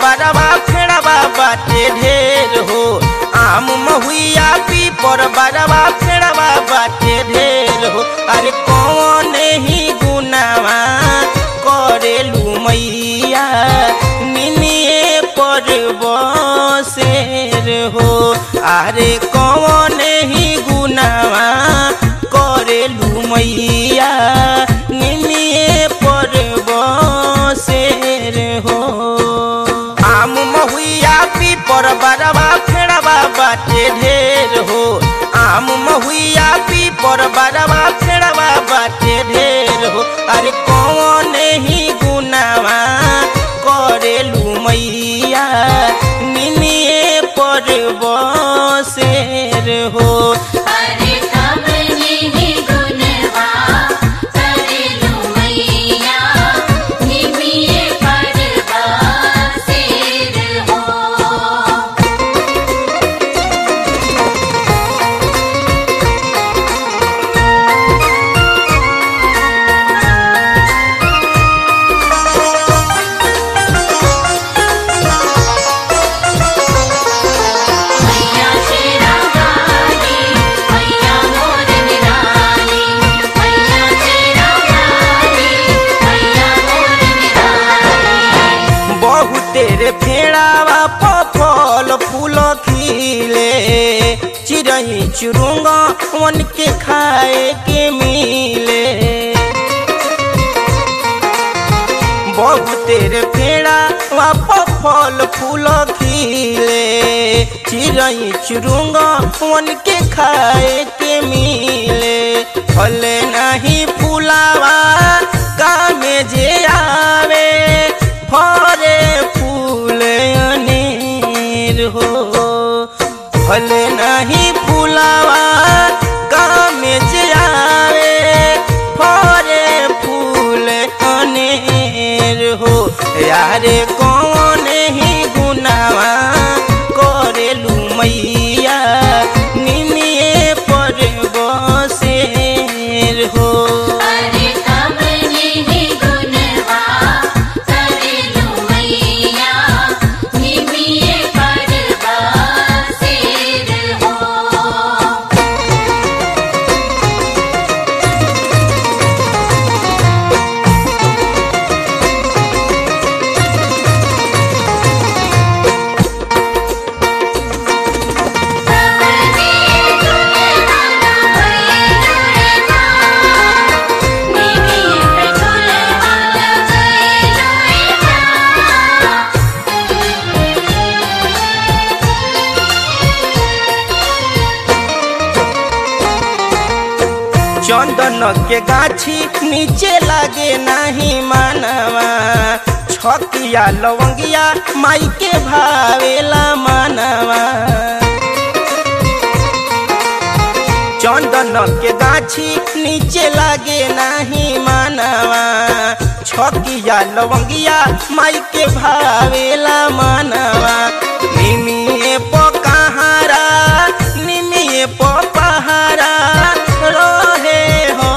बरवा फेड़वा बाटे ढेर हो आम महुआ पीपर बरवा फेड़वा बाटे ढेर हो अरे कौन ही गुनावा करेलू मैया निनिए पर बसेर हो अरे कौन ही गुनावा करेलू मैया निनिए पर बसेर हो आम महुआ पीपर बरवा फेड़वा बाटे ढेर हो आम महुआ पीपर बरवा फेड़वा बाटे ढेर हो अरे कौन ही गुनावा करेलू मैया निनिए पर बसेर हो अरे कमली ही गुनवा करेलू मैया निमिये परवा सेर हो मैया शेरा वाली मैया मोर निराली मैया शेरा वाली मैया मोर निराली बहुते रे फेड़ावा फल फूल खिले चिड़ई चुरुंगा मन के खाए के मिले बहुते रे फेड़ावा फल फूल खिले चिड़ई चुरुंगा मन के खाए के मिले फल नहीं फूलावा कामे जे आवे फरे फूल अनेर हो फल नहीं फूलावा काम जे आवे फरे फूल अनेर हो यारे कौन ही गुनावा करेलू मैया निमिए पर बसेर हो अरे कमली ही गुनवा करेलू मैया निमिये परवा सेर हो चंदन के गाछी नीचे लागे नहीं मानवा छकिया लवंगिया माई के भावेला मानवा चंदन के गाछी नीचे लागे नहीं मानवा छकिया लवंगिया माई के भावेला मानवा निमिए पकहारा निमिए पपहारा रहे हो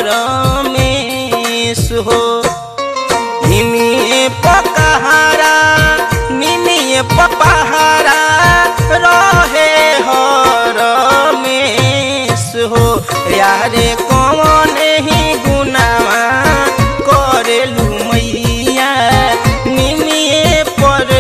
रमेश हो निमिए पकहारा निमिए पपहारा रहे हो रमेश हो यारे कौन ही गुनावा करेलू मैया निमिए पर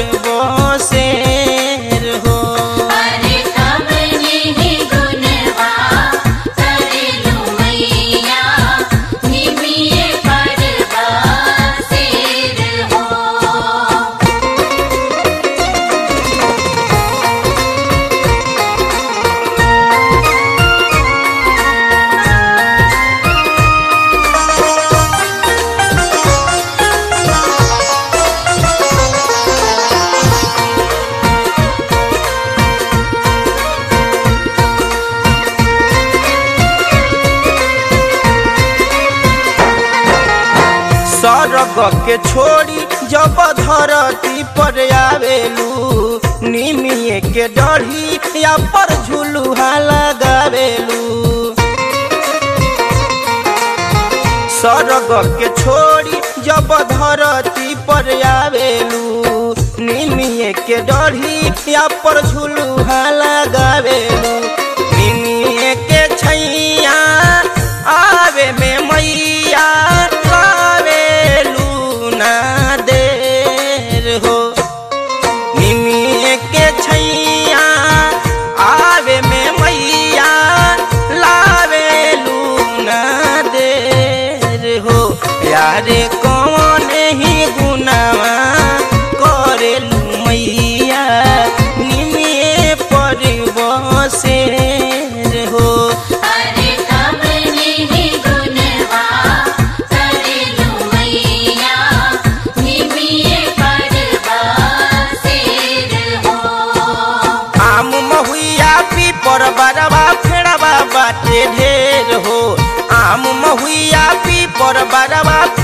बसेर हो अरे कमली ही गुनवा करेलू मैया निमिये परवा सेर हो सरग के छोड़ी जब धरती पर आवेलू निमिए के डढ़ी या पर झुलुहा लगावेलू सरग के छोड़ी जब धरती पर आवेलू निमी के डढ़ी या पर झुलुहा लगावेलू निमिये के छैया आवे में मैया लावेलू ना देर हो निमिये के छैया आवे में मैया लावेलू ना देर हो यारे कौन ही गुनावा करेलू मैया निमिये पर बसेर हो अरे कमनी ही गुनवा करेलू मैया निमिये पर बसेर हो आम महुआ पीपर बरबा फेड़बा बाटे ढेर हो आम महुआ पीपर बरबा